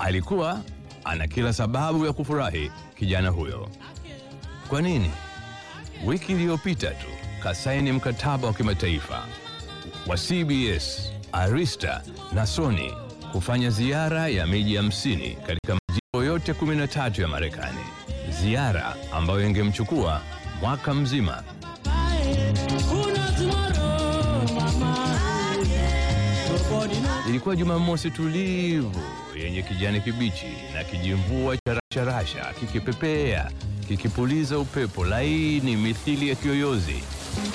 Alikuwa ana kila sababu ya kufurahi kijana huyo. Kwa nini? Wiki iliyopita tu kasaini mkataba wa kimataifa wa CBS, Arista na Sony kufanya ziara ya miji hamsini katika majimbo yote 13 ya Marekani, ziara ambayo ingemchukua mwaka mzima. Ilikuwa Jumamosi tulivu yenye kijani kibichi na kijimvua cha rasharasha kikipepea kikipuliza upepo laini mithili ya kiyoyozi.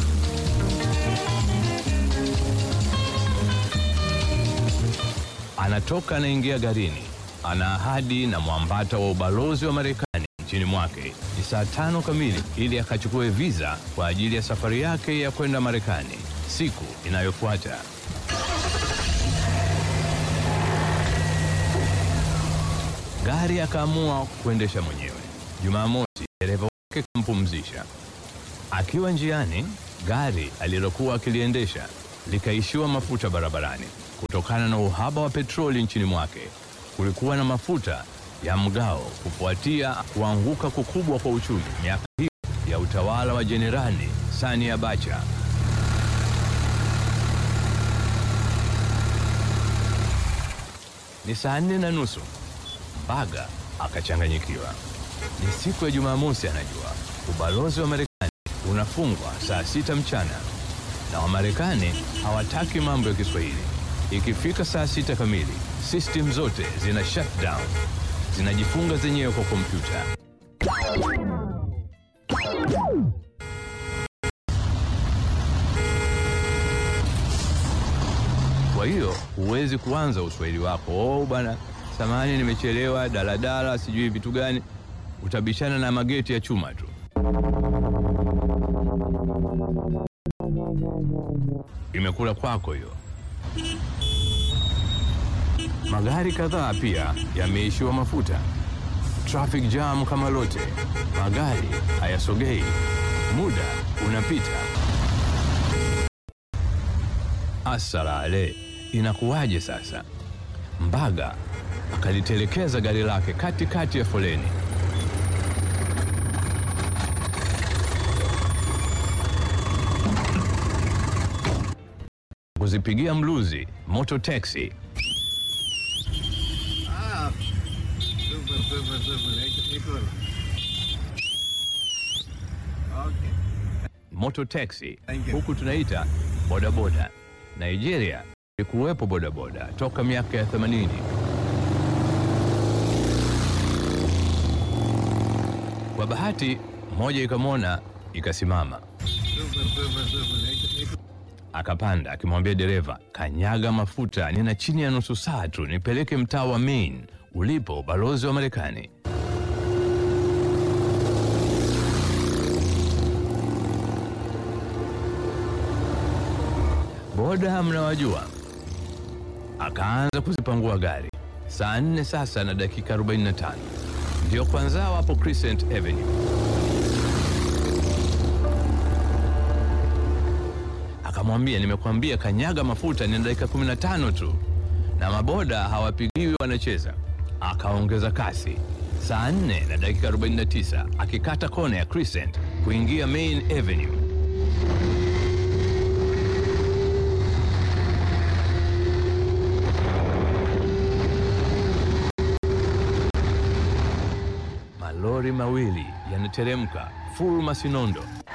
Anatoka anaingia garini, ana ahadi na mwambata wa ubalozi wa Marekani nchini mwake ni saa tano kamili ili akachukue visa kwa ajili ya safari yake ya kwenda Marekani siku inayofuata. Gari akaamua kuendesha mwenyewe. Jumamosi dereva wake kampumzisha. Akiwa njiani, gari alilokuwa akiliendesha likaishiwa mafuta barabarani kutokana na uhaba wa petroli nchini mwake. Kulikuwa na mafuta ya mgao kufuatia kuanguka kukubwa kwa uchumi miaka hiyo ya utawala wa Jenerali Sani Abacha. Ni saa nne na nusu. Mbaga akachanganyikiwa. Ni siku ya Jumamosi, anajua ubalozi wa Marekani unafungwa saa sita mchana na Wamarekani hawataki mambo ya Kiswahili. Ikifika saa sita kamili, system zote zina shutdown, zinajifunga zenyewe kwa kompyuta. Kwa hiyo huwezi kuanza uswahili wako, oh bwana, samahani, nimechelewa, daladala, sijui vitu gani. Utabishana na mageti ya chuma tu. Imekula kwako hiyo. Magari kadhaa pia yameishiwa mafuta, traffic jam kama lote, magari hayasogei, muda unapita. Asalale, inakuwaje sasa? Mbaga akalitelekeza gari lake katikati ya foleni. Kuzipigia mluzi moto taxi Ah, super, super, super. Ek- Equal. Okay. moto taxi Thank you. huku tunaita bodaboda. Nigeria ilikuwepo bodaboda toka miaka ya 80. Kwa bahati moja ikamwona ikasimama, Super, super, super. Ek- equal. akapanda akimwambia dereva, kanyaga mafuta, nina chini ya nusu saa tu nipeleke mtaa wa Maine ulipo ubalozi wa Marekani. Boda mnawajua. Akaanza kuzipangua gari. Saa nne sasa na dakika 45 ndio kwanza wapo Crescent Avenue. Akamwambia, nimekwambia kanyaga mafuta, ni dakika 15 tu, na maboda hawapigiwi, wanacheza. Akaongeza kasi, saa 4 na dakika 49 akikata kona ya Crescent kuingia Main Avenue. Malori mawili yanateremka full Masinondo